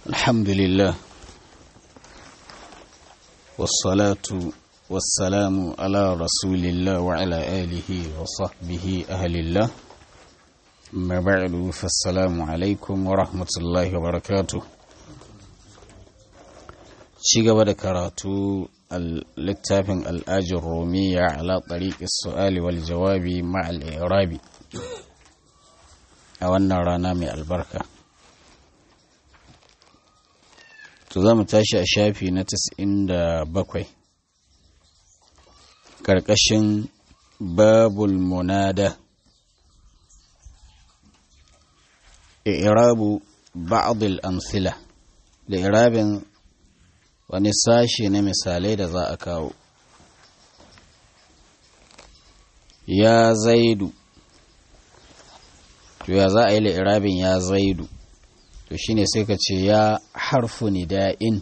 الحمد لله والصلاة والسلام على رسول الله وعلى آله وصحبه أهل الله ما بعد فالسلام عليكم ورحمة الله وبركاته شيغا بدكراتو littafin al'ajin romiya ala ɗariƙi su'ali wal jawabi ma'al irabi a wannan rana mai albarka to za mu tashi a shafi na bakwai. ƙarƙashin babul munada irabu ba'adul amsila da irabin wani sashe na misalai da za a kawo ya zaidu to ya za a yi la'irabin ya zaidu to shine sai ka ce ya harfu nida'in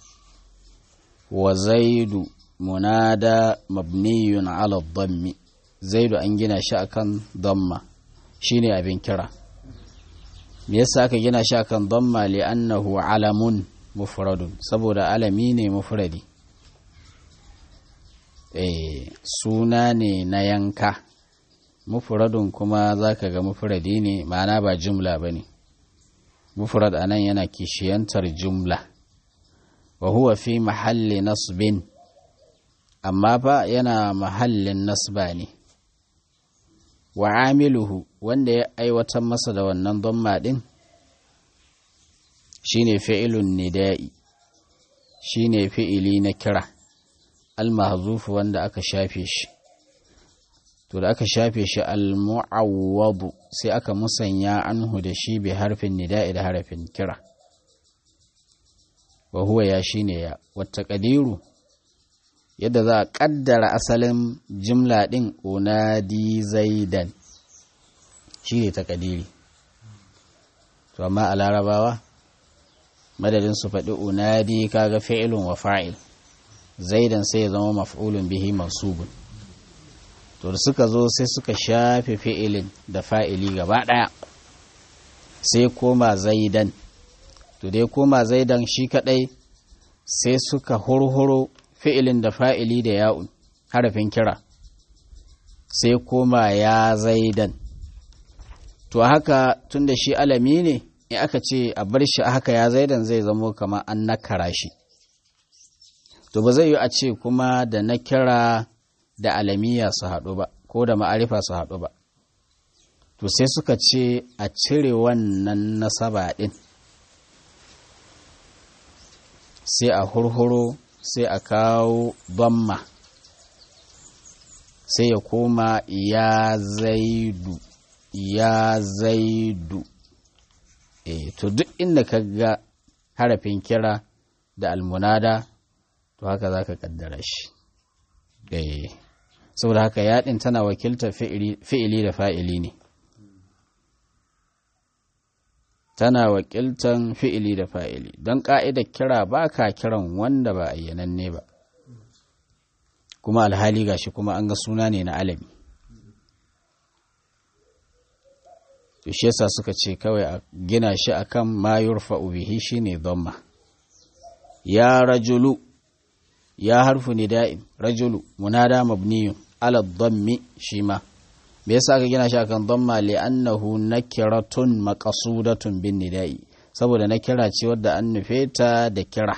wa zaidu munada mabniyun ala dhammi zaidu an gina shi akan dhamma shine abin kira me yasa aka gina shi akan dhamma li'annahu alamun mufradun saboda alami ne mufradi eh suna ne na yanka mufradun kuma zaka ga mufradi ne ma'ana ba jumla bane mufrad anan yana kishiyantar jumla wa huwa fi mahalli nasbin amma fa yana mahallin nasba ne wa amiluhu wanda ya aiwatar masa da wannan dhamma din shine fi'ilun nida'i shine fi'ili na kira al-mahzuf wanda aka shafe shi to da aka shafe shi al-mu'awwadu sai aka musanya anhu da shi bi harfin nida'i da harfin kira wa huwa ya shine ya wata kadiru yadda za a kaddara asalin jimla din unadi zaidan shi ne ta kadiri to amma a larabawa madadin su faɗi unadi kaga fi'ilun wa fa'il zaidan sai ya zama maf'ulun bihi mansubun to da suka zo sai suka shafe fi'ilin da fa'ili gaba ɗaya sai koma zaidan to dai koma zaidan shi kaɗai sai suka hurhuro fi'ilin da fa'ili da ya'un harafin kira sai koma ya zaidan to haka tun da shi alami ne in aka ce a bar shi haka ya zaidan zai zamo kamar an nakara shi to ba zai yi a ce kuma da na kira da alamiya su haɗu ba ko da ma'arifa su haɗu ba to sai suka ce a cire wannan nasaba ɗin sai a hurhuro sai a kawo bamma sai ya koma ya zaidu ya zaidu e, to duk inda ka ga harafin kira da almunada to haka za ka kaddara shi e, saboda haka yaɗin tana wakiltar fi'ili da fa'ili ne tana wakiltan fi'ili da fa'ili don ƙa'idar kira ba ka kiran wanda ba ayyananne ba kuma alhali gashi kuma an ga suna ne na alami to shi yasa suka ce kawai a gina shi akan ma yurfa'u bihi shine dhamma ya rajulu ya harfu nida'in rajulu munada mabniyun ala dhammi shi ma me yasa aka gina shi akan dhamma li annahu nakiratun maqsudatun bin nida'i saboda nakira ce wadda an nufe ta da kira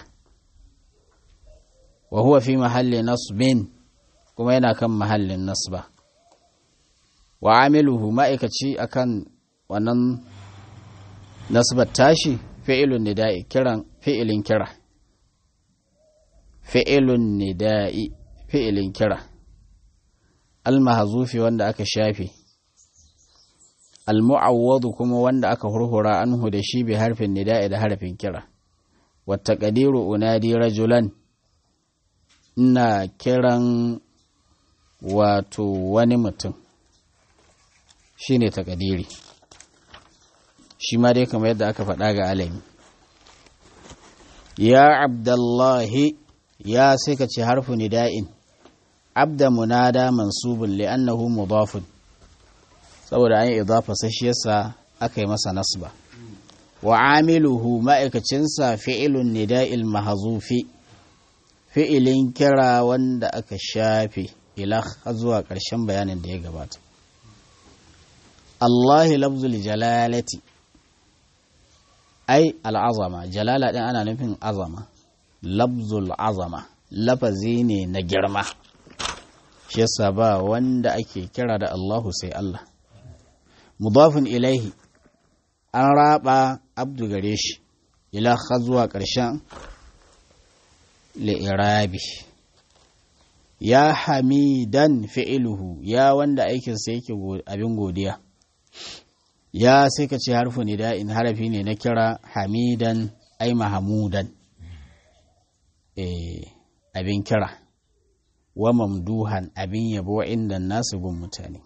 wa huwa fi mahalli nasbin kuma yana kan mahallin nasba wa amiluhu ma'aikaci akan wannan nasbar tashi fi'ilun nida'i kiran fi'ilin kira fi'ilun nida'i fi'ilin kira almahzufi wanda aka shafe almu'awwadu kuma wanda aka hurhura anhu da shi bi harfin nida'i da harfin kira wata qadiru unadi rajulan ina kiran wato wani mutum shine takadiri shi ma dai kamar yadda aka faɗa ga alami ya abdullahi ya sai ka ce harfu nida'in abda munada mansubun li'annahu mudafun saboda an yi idafa sai shi yasa aka yi masa nasba wa amiluhu ma'aikacinsa fi'ilun nida'il mahazufi fi'ilin kira wanda aka shafe ila zuwa ƙarshen bayanin da ya gabata Allahi lafzul jalalati ai al'azama jalala ɗin ana nufin azama lafzul azama lafazi ne na girma shi yasa ba wanda ake kira da Allahu sai Allah mudafin ilaihi an raba abdu gare shi ila zuwa ƙarshen li'irabi ya hamidan fi'iluhu ya wanda aikinsa yake abin godiya ya sai ka ce harfu nida'in harafi ne na kira hamidan ai mahamudan abin kira wa mamduhan abin yabo inda nasu gun mutane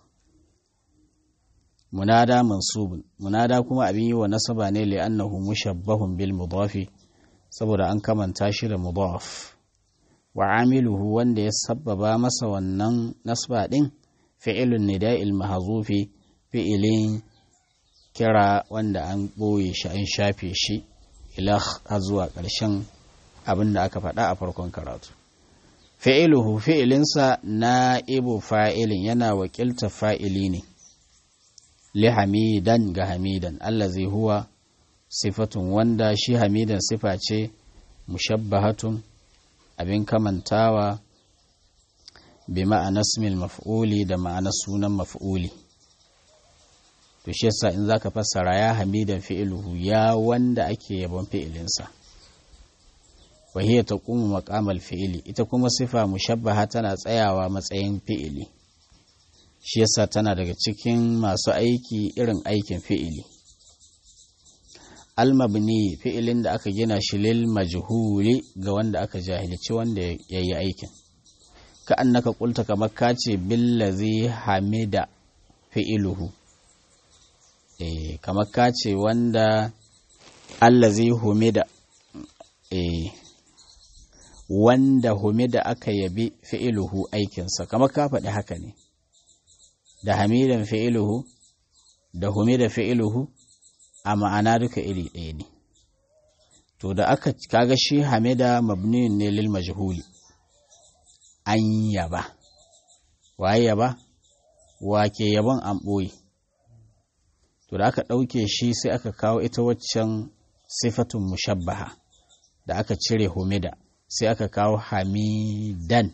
munada mansubun munada kuma abin yi wa nasaba ne li'annahu mushabbahun bil mudafi saboda an kamanta shi da mudaf wa amiluhu wanda ya sabbaba masa wannan nasba din fi'ilun nida'il mahzufi fi'ilin kira wanda an ɓoye shi an shafe shi ila har zuwa ƙarshen abin da aka faɗa a farkon karatu fi'iluhu fi'ilinsa na ibu fa'ilin yana wakilta fa'ili ne li hamidan ga hamidan allazi huwa sifatun wanda shi hamidan sifa ce mushabbahatun abin kamantawa bi ma'ana ismil maf'uli da ma'ana sunan maf'uli to shi yasa in zaka fassara ya hamidan fi'iluhu ya wanda ake yabon fi'ilinsa wa hiya taqumu maqamal fi'ili ita kuma sifa mushabbaha tana tsayawa matsayin fi'ili shi yasa tana daga cikin masu aiki irin aikin fi'ili almabni fi'ilin da aka gina shi lil majhuli ga wanda aka jahilci wanda ya yi aikin ka annaka kulta kamar ka ce billazi hamida fi'iluhu eh kamar ka ce wanda allazi humida eh wanda humida aka yabi fi'iluhu aikinsa kamar ka faɗi haka ne da hamidan fi'iluhu da humida fi'iluhu a ma'ana duka iri ɗaya ne to da aka kaga shi hamida mabniyun ne lil majhuli an yaba waye yaba wake yaban an ɓoye to da aka ɗauke shi sai aka kawo ita waccan sifatun mushabbaha da aka cire humida sai aka kawo hamidan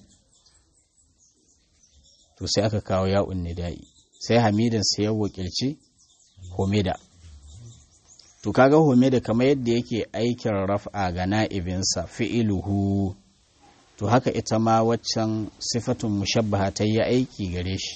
to sai aka kawo ya'un nida'i sai hamidan sai ya wakilci humida to kaga humida kamar yadda yake aikin raf'a ga na'ibinsa fi'iluhu to haka ita ma waccan sifatun mushabbaha ta yi aiki gare shi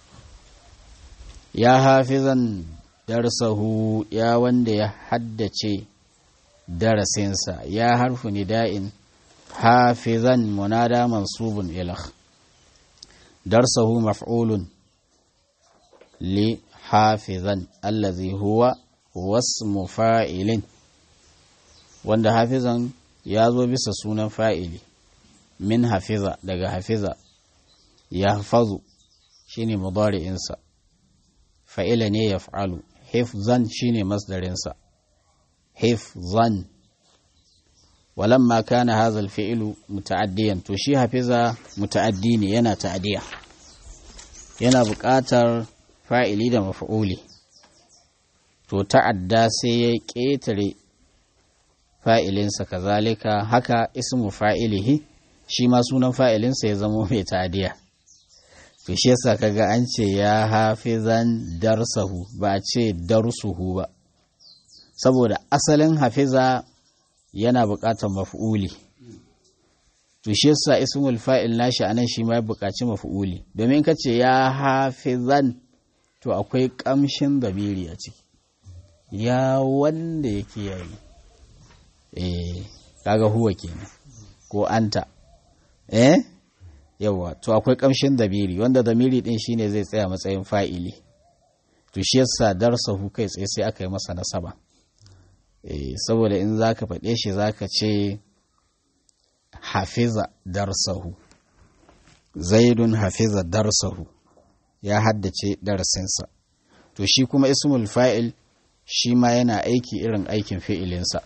ya hafizan darsahu ya wanda ya haddace darasinsa ya harfu nida'in hafizan munada mansubun ilah darsahu maf'ulun li hafizan allazi huwa wasmu fa'ilin wanda hafizan ya zo bisa sunan fa'ili min hafiza daga hafiza ya hafazu shine mudari'insa fa'ila ne ya fa'alu hifzan shine masdarinsa hifzan walamma kana hadha al-fi'lu muta'addiyan to shi hafiza muta'addi ne yana ta'diya yana buƙatar fa'ili da maf'uli to ta'adda sai ya ƙetare fa'ilinsa kazalika haka ismu fa'ilihi shi ma sunan fa'ilinsa ya zama mai ta'diya to shi yasa kaga an ce ya hafizan darsahu ba a ce darsuhu ba saboda asalin hafiza yana buƙatar maf'uli to shi yasa ismul fa'il nashi anan shi ma ya buƙaci maf'uli domin ka ce ya hafizan to akwai ƙamshin dabiri a ciki ya wanda ya kiyaye eh kaga huwa kenan ko anta eh yawa to akwai ƙamshin dabiri wanda damiri din shine zai tsaya matsayin fa'ili to shi yasa darsahu kai tsaye sai aka yi masa nasaba saboda in za ka faɗe shi za ka ce hafiza darsahu zaidun hafiza darsahu ya haddace darasinsa to shi kuma ismul fa'il shi ma yana aiki irin aikin fi'ilinsa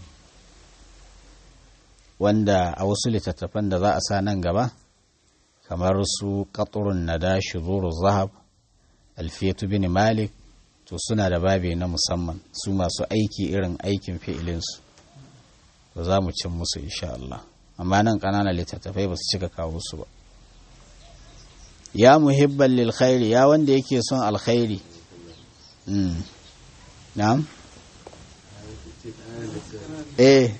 wanda a wasu littattafan da za a sa nan gaba kamar su ƙaturun nada shuzuru zahab alfiyatu bin malik to suna da babi na musamman su masu aiki irin aikin fi'ilinsu ba za mu cin musu insha Allah amma nan ƙananan littattafai ba su cika kawo su ba ya muhibban lil khairi ya wanda yake son alkhairi na'am eh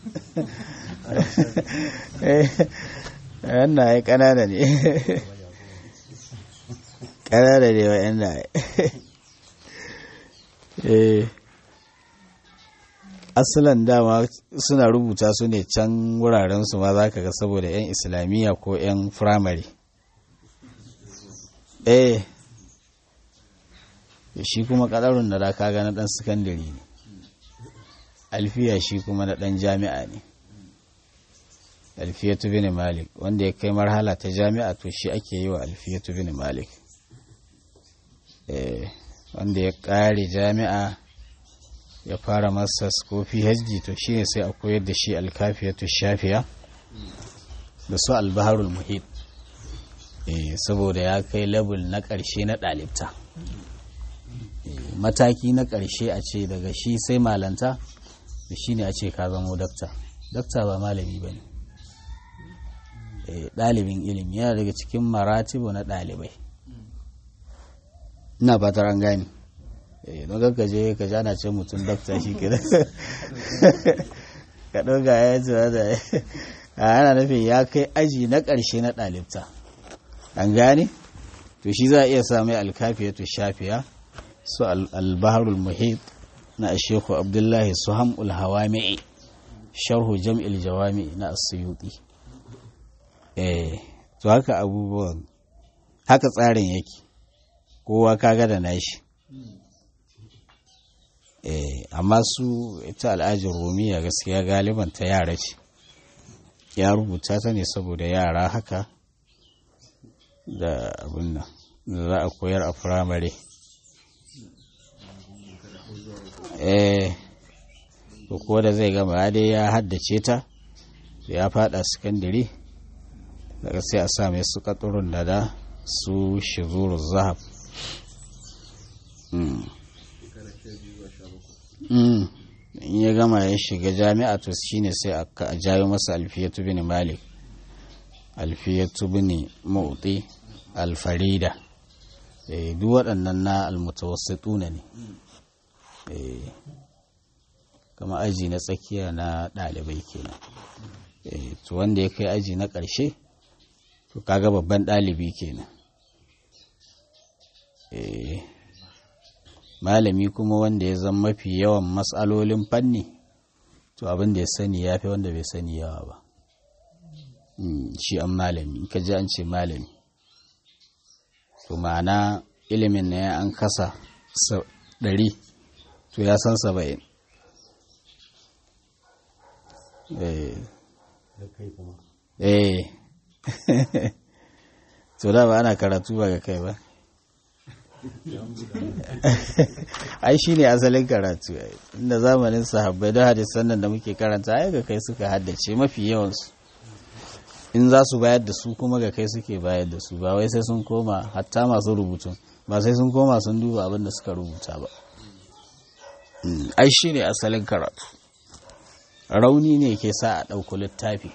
wannan ai kanana ne kanana ne wa yan eh asalan dama suna rubuta su ne can wuraren su ma za ka ga saboda 'yan islamiyya ko 'yan firamare eh shi kuma kadarun da ka ga na dan sakandare ne alfiya shi kuma na dan jami'a ne alfiyatu bin malik wanda ya kai marhala ta jami'a to shi ake yi wa alfiyatu bin malik eh wanda ya kare jami'a ya fara masters ko phd to shine sai a koyar da shi alkafiyatu shafiya da su albaharul muhit saboda ya kai level na ƙarshe na ɗalibta mataki na ƙarshe a ce daga shi sai malanta da shi ne a ce ka zamo dakta dakta ba malami ba ne ɗalibin ilimi yana daga cikin maratibu na ɗalibai ina fatar an gani don ka je ka jana ce mutum dakta shi ke ka ɗauka ya ce da ana nufin ya kai aji na ƙarshe na ɗalibta an gane to shi za a iya sami alkafiyatu shafiya su albaharul muhit na asheku abdullahi su hamul hawami'i sharhu jam'il jawami na asuyuti eh to haka abubuwan haka tsarin yake kowa kaga da nashi eh amma su ita al'ajin rumiya gaskiya galiban ta yara ce ya rubuta ta ne saboda yara haka da abin nan da za a koyar a firamare eh ko da zai gama dai ya haddace ta ya fada sakandare daga sai a sa mai su katurun da da su shizuru zahab in ya gama ya shiga jami'a to shine sai a jayo masa alfiyatu bin malik alfiyatu bin mauti alfarida duk waɗannan na almutawassituna ne kama aji na tsakiya na ɗalibai kenan to wanda ya kai aji na ƙarshe to kaga babban ɗalibi kenan malami kuma wanda ya zama mafi yawan matsalolin fanni to abin da ya sani ya fi wanda bai sani yawa ba shi an malami ka ji an ce malami to ma'ana ilimin na ya an kasa ɗari to ya san saba'in eh to da ba ana karatu ba ga kai ba ai shi ne asalin karatu inda zamanin sahabbai da hadisan nan da muke karanta ai ga kai suka haddace mafi yawansu in za su bayar da su kuma ga kai suke bayar da su ba wai sai sun koma hatta masu rubutun ba sai sun koma sun duba abin da suka rubuta ba ai shi ne asalin karatu rauni ne ke sa a ɗauku littafi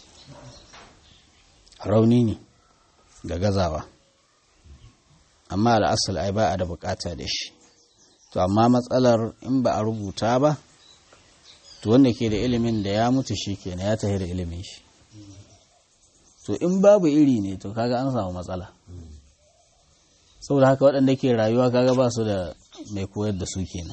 rauni ne da gazawa amma al'asal ai ba a da bukata da shi to amma matsalar in ba a rubuta ba to wanda ke da ilimin da ya mutu shi kenan ya tafi da ilimin shi to in babu iri ne to kaga an samu matsala saboda haka waɗanda ke rayuwa kaga ba su da mai koyar da su kenan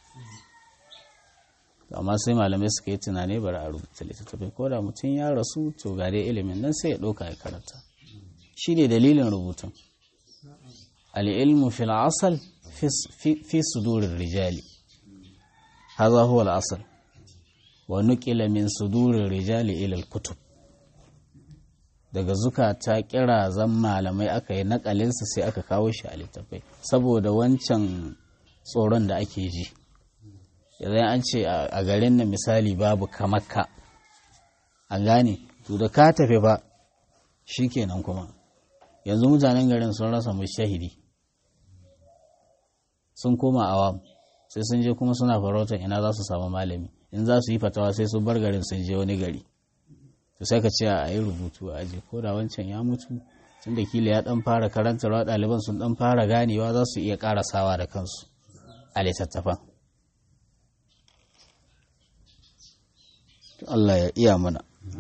amma sai malamai suka yi tunani bari a rubuta littattafai ko da mutum ya rasu to ga dai ilimin nan sai ya ɗauka ya karanta shi ne dalilin rubutun al'ilmu fil asal fi sudurin rijali haza huwa al'asal wa nukila min sudurin rijali ilal kutub daga zukata kira zan malamai aka yi nakalinsa sai aka kawo shi a littafai saboda wancan tsoron da ake ji yanzu an ce a garin nan misali babu kamakka an gane to da ka tafi ba shi kenan kuma yanzu mutanen garin sun rasa shahidi sun koma awam sai sun je kuma suna farautar ina za su samu malami in za su yi fatawa sai sun bar garin sun je wani gari to sai ka ce a yi rubutu a aji ko da wancan ya mutu tun da kila ya dan fara karantarwa ɗaliban sun dan fara ganewa za su iya karasawa da kansu a littattafan Allah ya iya mana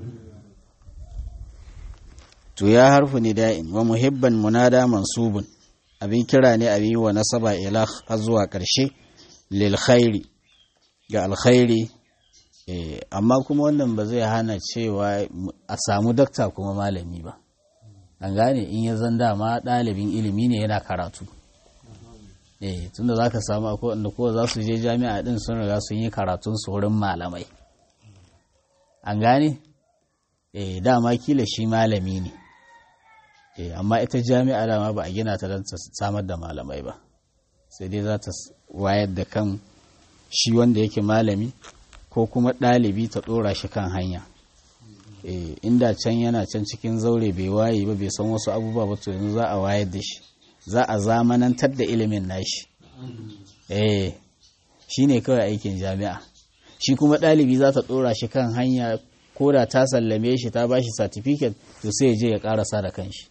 to ya harfu ni da'in wa muhibban munada mansubun abin kira ne abin yi wa nasaba ila har zuwa ƙarshe lil khairi ga alkhairi amma kuma wannan ba zai hana cewa a samu dakta kuma malami ba an gane in ya zan dama ɗalibin ilimi ne yana karatu eh tunda za ka samu akwai wanda kowa za su je jami'a ɗin sun riga sun yi karatun su wurin malamai an gane eh dama kila shi malami ne eh amma ita jami'a dama ba a gina ta don ta samar da malamai ba sai dai za ta wayar da kan shi wanda yake malami ko kuma ɗalibi ta ɗora shi kan hanya inda can yana can cikin zaure bai waye ba bai san wasu abubuwa ba to yanzu za a wayar da shi za a zamanantar da ilimin nashi eh shi ne kawai aikin jami'a shi kuma ɗalibi za ta ɗora shi kan hanya ko da ta sallame shi ta ba shi satifiket to sai ya je ya ƙarasa da kanshi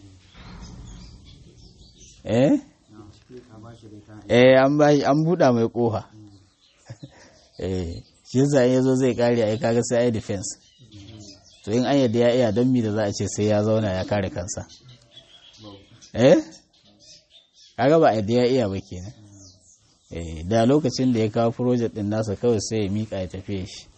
eh eh an ba an buɗa mai ƙofa eh shi yasa in yazo zai kare ai kaga sai ai defense to in an yadda ya iya don mi da za a ce sai ya zauna ya kare kansa eh kaga ba yadda ya iya ba kenan eh da lokacin da ya kawo project din nasa kawai sai ya mika ya tafiye shi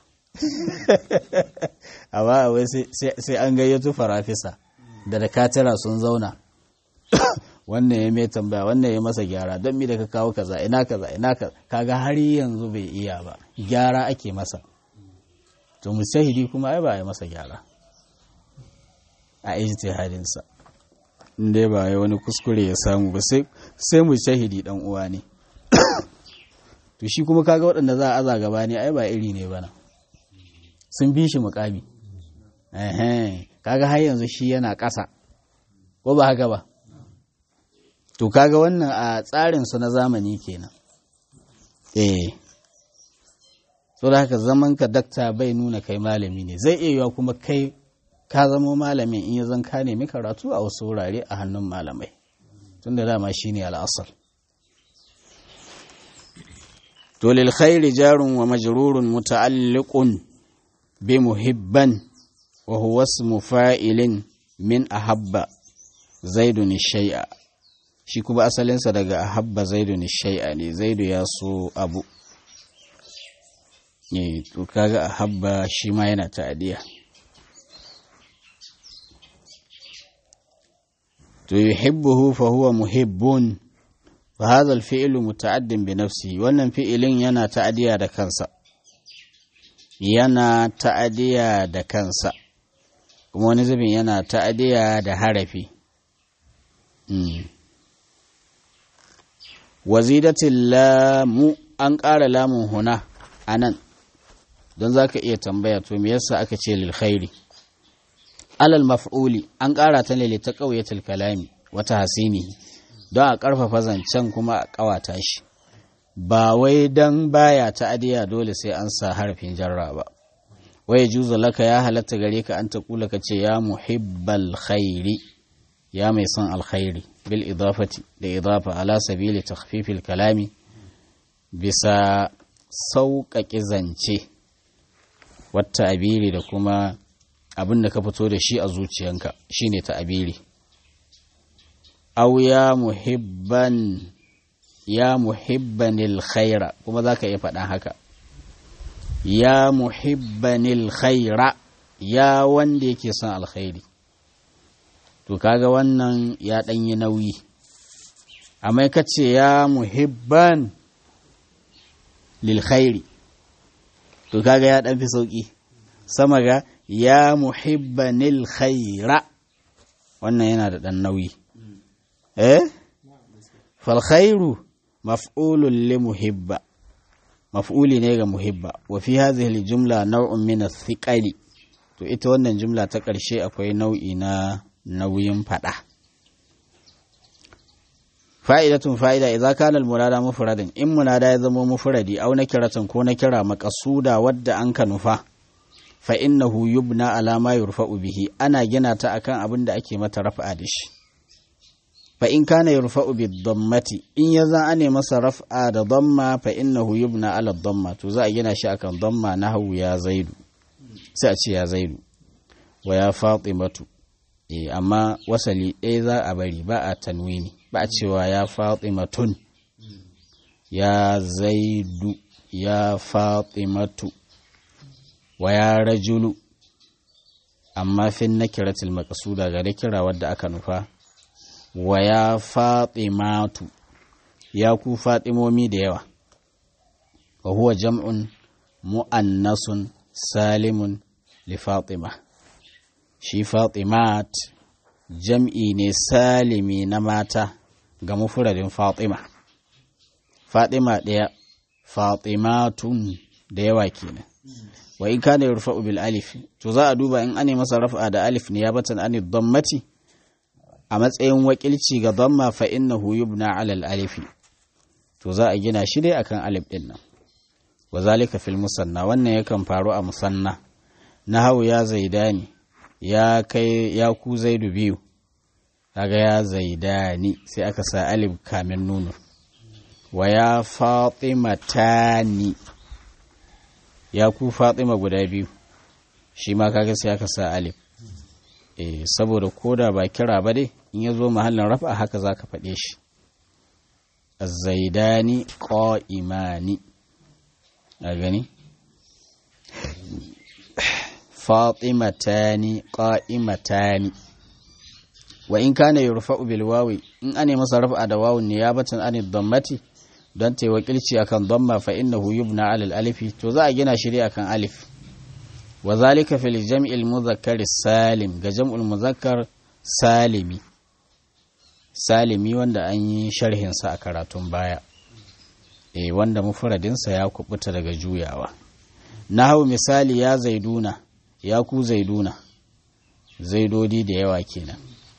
amma wai sai an gayyato farafisa da da katira sun zauna wannan ya mai tambaya wannan ya masa gyara don mi da ka kawo kaza ina kaza ina kaza kaga har yanzu bai iya ba gyara ake masa to mujtahidi kuma ai ba ya masa gyara a ijtihadin sa inda ba ya wani kuskure ya samu ba sai sai mujtahidi dan uwa ne to shi kuma kaga waɗanda za a aza gaba ne ai ba iri ne bana sun bi shi mukami eh kaga har yanzu shi yana ƙasa ko ba haka ba to kaga wannan a tsarin su na zamani kenan eh so da haka zaman ka dakta bai nuna kai malami ne zai iya yiwa kuma kai ka zama malamin in ya zan ka nemi karatu a wasu wurare a hannun malamai tun da dama shine al'asar to lil khairi jarun wa majrurun muta'alliqun bi muhibban wa huwa ismu fa'ilin min ahabba zaidun shay'a shi kuma asalinsa daga ahabba zaidu ne shai'a ne zaidu ya so abu ne to kaga ahabba shi ma yana ta'adiya to yuhibbuhu fa huwa muhibbun fa hadha al-fi'lu muta'addin bi nafsihi wannan fi'ilin yana ta'adiya da kansa yana ta'adiya da kansa kuma wani zubin yana ta'adiya da harafi wazidatin lamu an ƙara lamun huna a nan don za ka iya tambaya to me yasa aka ce lil khairi alal maf'uli an ƙara ta ne ta ƙauyatul kalami wata hasini don a ƙarfafa zancen kuma a ƙawata shi ba wai don baya ta adiya dole sai an sa harafin jarra ba wai juzu laka ya halatta gare ka an ta kula ka ce ya muhibbal khairi ya mai son alkhairi bil idafati da idafa ala sabili takhfifil kalami bisa sauƙaƙe zance wata abiri da kuma abin da ka fito da shi a zuciyanka shine ta abiri aw ya muhibban ya muhibbanil khaira kuma za ka iya faɗan haka ya muhibbanil khaira ya wanda yake son alkhairi to kaga wannan ya ɗanyi nauyi amma ka ce ya muhibban lil khairi to kaga ya ɗan fi sauƙi sama ga ya muhibbanil khaira wannan yana da ɗan nauyi eh fal khairu maf'ulun li muhibba maf'uli ne ga muhibba wa fi hadhihi jumla naw'un min thiqali to ita wannan jumla ta ƙarshe akwai nau'i na nauyin fada fa'idatun fa'ida idza kana al-murada mufradan in munada ya zama mufradi aw nakiratan ko nakira maqsuda wadda an ka nufa fa innahu yubna ala ma yurfa'u bihi ana gina ta akan abin da ake mata raf'a da shi fa in kana yurfa'u bid dammati in ya za ane masa raf'a da damma fa innahu yubna ala damma to za a gina shi akan damma nahwu ya zaidu sai a ce ya zaidu wa ya fatimatu eh amma wasali ɗaya za a bari ba a tanwini ba a cewa ya fatimatun ya zaidu ya fatimatu wa ya rajulu amma fin nakiratul maqsuda ga kira wadda aka nufa wa ya fatimatu ya ku fatimomi da yawa wa huwa jam'un mu'annasun salimun li fatima shi fatimat jam'i ne salimi na mata ga mufuradin fatima fatima ɗaya fatimatun da yawa kenan wa in kana yurfa'u bil alif to za a duba in ane masa raf'a da alif ne ya batan an dammati a matsayin wakilci ga damma fa innahu yubna ala al alif to za a gina shi dai akan alif din nan wa zalika fil musanna wannan yakan faru a musanna nahawu ya zaidani ya kai ya ku zaidu biyu kaga ya zaidani sai aka sa alif kamin nunu wa ya fatimatani ya ku fatima guda biyu shi ma kaga sai aka sa alif eh saboda koda ba kira ba dai in ya zo mahallin rafa haka za ka faɗe shi zaidani qa'imani a gani fatimatani qa'imatani wa in kana yurfa'u bil wawi in ane masa rafa da wawun ne ya batan an dammati don ta yi wakilci akan damma fa innahu yubna ala alifi to za a gina shi akan alif wa zalika fil jam'il muzakkar salim ga jam'ul muzakkar salimi salimi wanda an yi sharhin sa a karatun baya eh wanda mufradin sa ya kubuta daga juyawa nahwu misali ya zaiduna ya ku zaiduna zaidodi da yawa kenan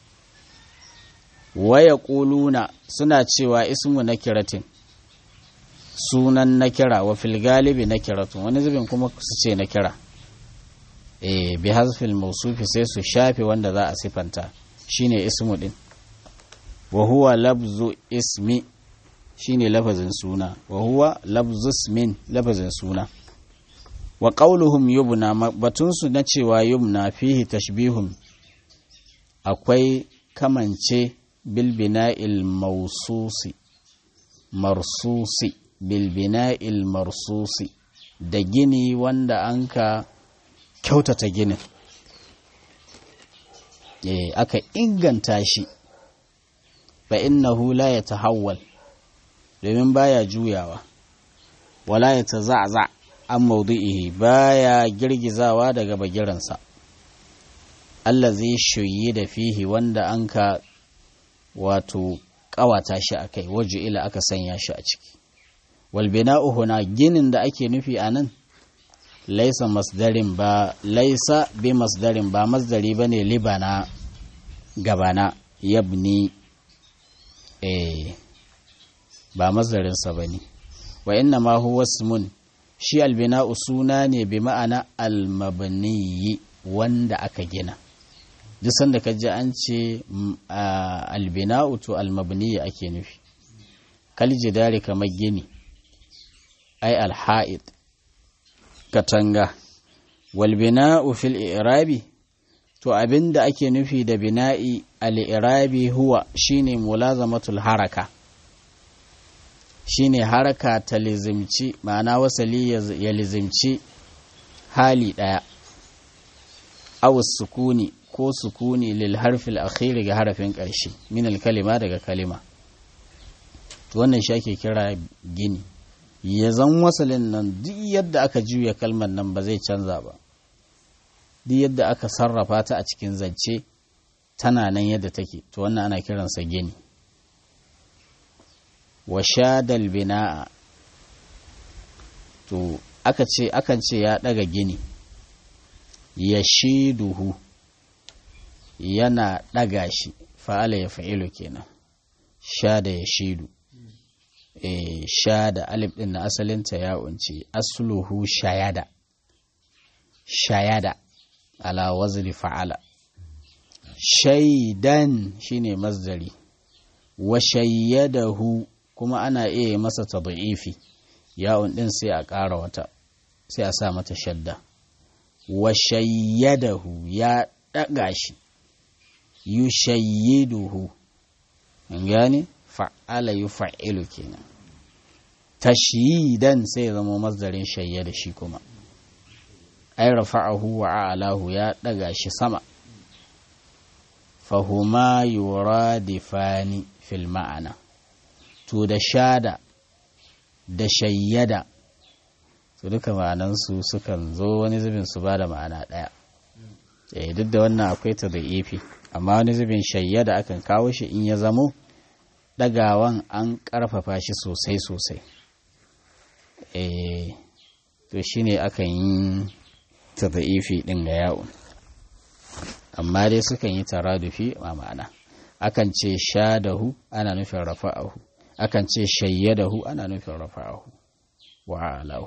waya ƙuluna suna cewa ismu na kiratin sunan na kira wa fil galibi na kiratun wani zubin kuma su ce na kira eh bi hazfil mausufi sai su shafe wanda za a sifanta shine ismu din wa huwa labzu ismi shine lafazin suna wa huwa labzu ismin lafazin suna wa qauluhum yubna batun su na cewa yubna fihi tashbihun akwai kamance bilbina'il maususi marsusi bilbina'il marsusi da gini wanda an ka kyautata ginin e, aka inganta shi fa innahu la ya tahawwal domin baya juyawa wala ya taza'za an maudu'ihi baya girgizawa daga bagiransa Allah zai shoyi da fihi wanda an ka wato ƙawata shi a kai waje ila aka sanya shi a ciki walbina'u huna ginin da ake nufi a nan laisa masdarin ba laisa bi masdarin ba masdari ba ne libana gabana yabni eh ba masdarinsa ba ne wa inna ma huwa ismun shi albina'u suna ne bi ma'ana almabniyi wanda aka gina duk sanda ka ji an ce albina'u to almabniya ake nufi kaljidari kamar gini ai alha'id katanga walbina'u fil irabi to abinda ake nufi da bina'i al-irabi huwa shine mulazamatul haraka shine haraka ta lizimci ma'ana wasali ya lizimci hali daya aw sukuni ko sukuni lil harfil akhiri ga harafin ƙarshe min al kalima daga kalima to wannan shi ake kira gini ya zan wasalin nan duk yadda aka juya kalmar nan ba zai canza ba duk yadda aka sarrafa ta a cikin zance tana nan yadda take to wannan ana kiransa gini wa shadal bina'a to aka ce akan ce ya daga gini ya shiduhu yana daga shi fa'ala ya fa'ilu kenan sha da ya shidu e, sha da alif din na asalinta ya unci asluhu shayada shayada ala wazni fa'ala shaidan shine masdari wa shayyadahu kuma ana iya masa tad'ifi ya'un din sai a ƙara wata sai a sa mata shadda wa shayyadahu ya ɗaga shi yushayyiduhu an gane fa'ala yufa''ilu kenan tashyidan sai zama masdarin shayyada shi kuma ay rafa'ahu wa a'lahu ya ɗaga shi sama fahuma yuradifani fil ma'ana to da shada da shayyada su duka ma'anansu sukan zo wani zubin su ba da ma'ana ɗaya eh duk da wannan akwai ta da ifi amma wani zubin shayyada akan kawo shi in ya zamo ɗagawan an ƙarfafa shi sosai sosai eh to shine akan yi ta da ifi ɗin ga yawon amma dai sukan yi taradufi a ma'ana akan ce shadahu ana nufin rafa'ahu akan ce shayyadahu ana nufin rafa'ahu wa alahu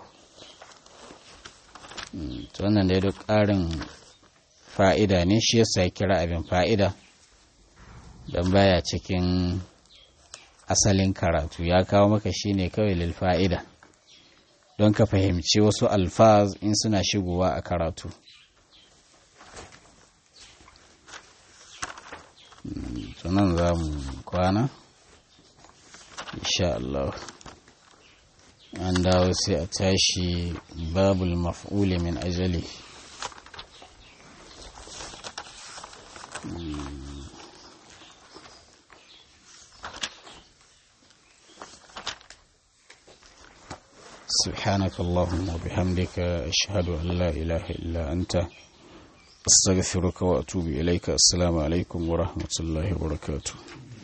to wannan dai duk ƙarin fa'ida ne shi yasa ya kira abin fa'ida don baya cikin asalin karatu ya kawo maka shi ne kawai lil fa'ida don ka fahimci wasu alfaz in suna shigowa a karatu tunan za mu kwana insha Allah an dawo sai a tashi babul maf'uli min ajali سبحانك اللهم وبحمدك أشهد أن لا إله إلا أنت أستغفرك وأتوب إليك السلام عليكم ورحمة الله وبركاته